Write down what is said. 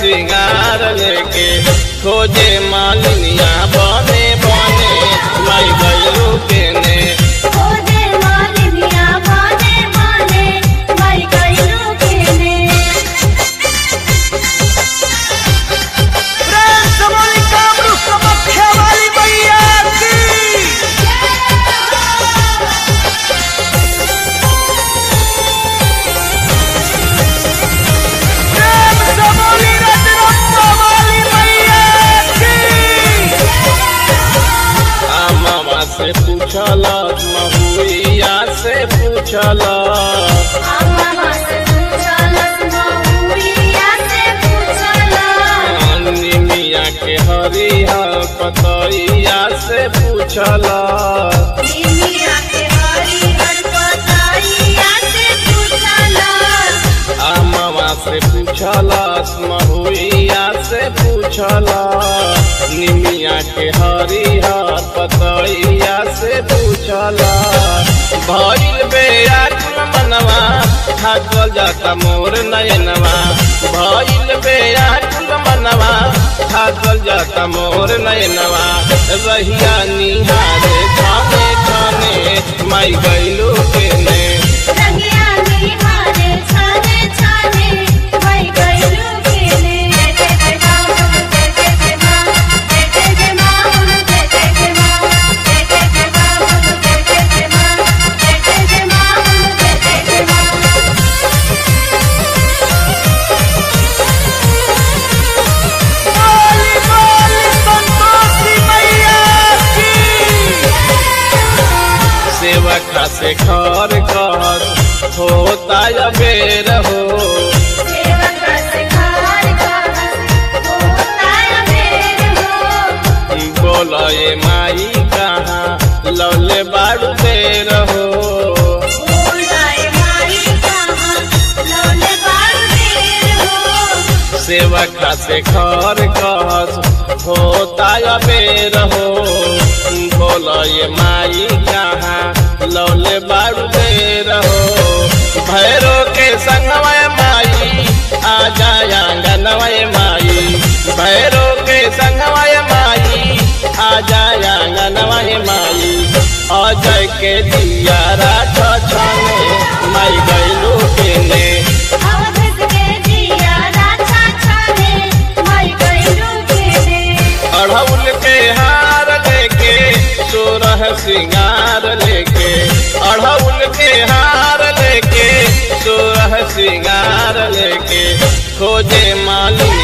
श्रृंगार लेके खोजे मालिनिया बने बने माई गैलू के ने खोजे मालिनिया बाने बाने माई गइलू केने प्रेम से बोली कामरू समख्या वाली मैया की प्रेम से बोली रजरप्पा वाली मैया की मामा से पूछला महुइया से पूछला आमा से पूछलस महुइया से पूछला निमिया के हरिया पतैया से पूछला निमिया के हरी हर पताइया से पूछला मामा से पूछला महुइया से पूछला निमिया के हरिया पतैया से पूछला भइल बेयाकुल मनवा थाकल जाता मोर नयनवा भइल बेयाकुल मनवा थाकल जाता मोर नयनवा रहिया निहारे खाने खाने माई गैलू के ने रंगिया निहारे छाने छाने माई गइलू केने जय जय मां जय जय मां जय जय मां जय जय मां जय जय मां जय जय मां जय जय मां जय जय मां बोली बोली संतोषी मैया की सेवका से खर कहत होता बेर हो सेवक सिखार का होता मेर हो बोले माई कहाँ लौले बाड़ू देर हो बोलाए माई कहाँ लौले बारू देर हो सेवका से खर कहत होता बेर हो बोले माई कहाँ लौले बाड़ू देर हो भैरो के संगवय माई आ जाया गनवय माई भैरो के संगवय माई आ जाया गनवय माई अजय के दिया राख छाने माई गैलू के ने अवधस के दिया राछा छाने माई गइलू केने अढ़ौल के हार लेके सोरह श्रृंगार लेके अढ़ौल के हार लेके सोरह श्रृंगार लेके खोजे माली